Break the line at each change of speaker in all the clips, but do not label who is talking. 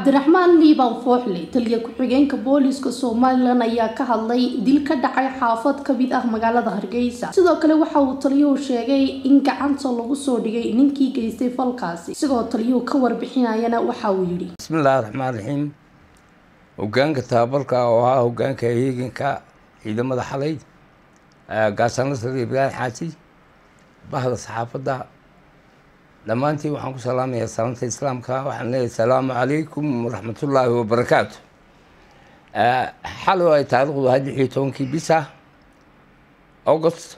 cabdiraxmaan liibaan fooxle taliya ku-xigeenka booliiska somalilan ayaa ka hadlay dil ka dhacay xaafad kamid ah magaalada hargeysa sidoo kale waxa uu taliyuhu sheegay in gacanta lagu soo dhigay ninkii geystay falkaasi isigoo taliyuhu ka warbixinayana waxa uu yidhi
bismillahi raxmaan raxiim hogaanka tababarka oo ahaa hogaanka heeganka ciidamada xalay gaasano sare ibraahim xaaji bahda saxaafadda dhammaantiin waxaan ku salaamayaa salaanta islaamka waxaan leeyahay asalaamu calaykum waraxmatullaahi wabarakaatu xalow ay taariikhdu ahayd lix iyo tobankii bisa august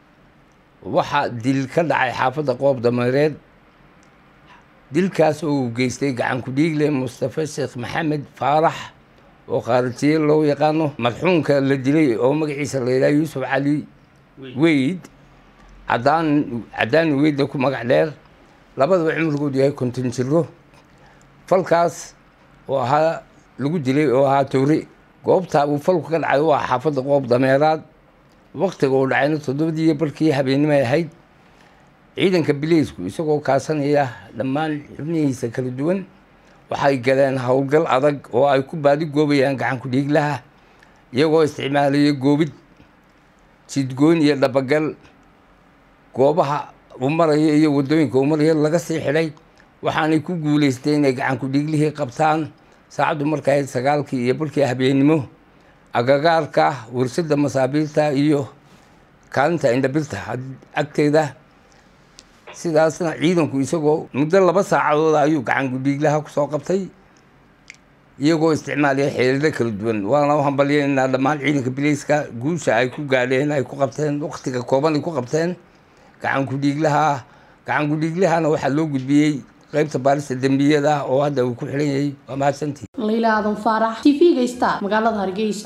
waxaa dil ka dhacay xaafadda qoob dameereed dilkaas oo uu geystay gacan ku-dhiigle mustafa sheekh maxamed faarax oo khaarijiye loo yaqaano madxuunka la dilay oo magaciisa la yidhaha yuusuf cali weyd cadaan cadaani weydda ku magac dheer labadaba cumrigoodu yahay konton jiro falkaas oo ahaa lagu dilay oo ahaa towre goobtaa uu falku ka dhacay waa xaafadda qoob dameeraad waktiga uu dhacayna toddobadii barkii habeennimay ahayd ciidanka bileysku isagoo kaasanaya dhammaan xubnihiisa kala duwan waxay galeen howlgal adag oo ay ku baadi goobayaan gacan ku-dhiiglaha iyagoo isticmaalaya goobid jidgoyn iyo dhabagal goobaha uu maraya iyo waddooyinka uu maraya laga sii xidhay waxaanay ku guulaystay inay gacan ku-dhiiglihii qabtaan saacaddu marka ahayd sagaalkii iyo barkii habeennimo agagaarka warshadda masaabiirta iyo kaalinta indhabirta agteeda sidaasna ciidanku isagoo muddo laba saacadood ayuu gacan ku-dhiiglaha kusoo qabtay iyagoo isticmaalaya xeelado kala duwan waana u hambalyeynaa dhammaan ciidanka bileyska guusha ay ku gaadheen ay ku qabteen waktiga kooban ay ku qabteen gacan ku-dhiiglaha gacan ku-dhiiglahana waxaa loo gudbiyey qaybta baarista dembiyada oo hadda uu ku xiran yahay waa mahadsantii
layla aadan faarax t v-ga star magaalada hargeysa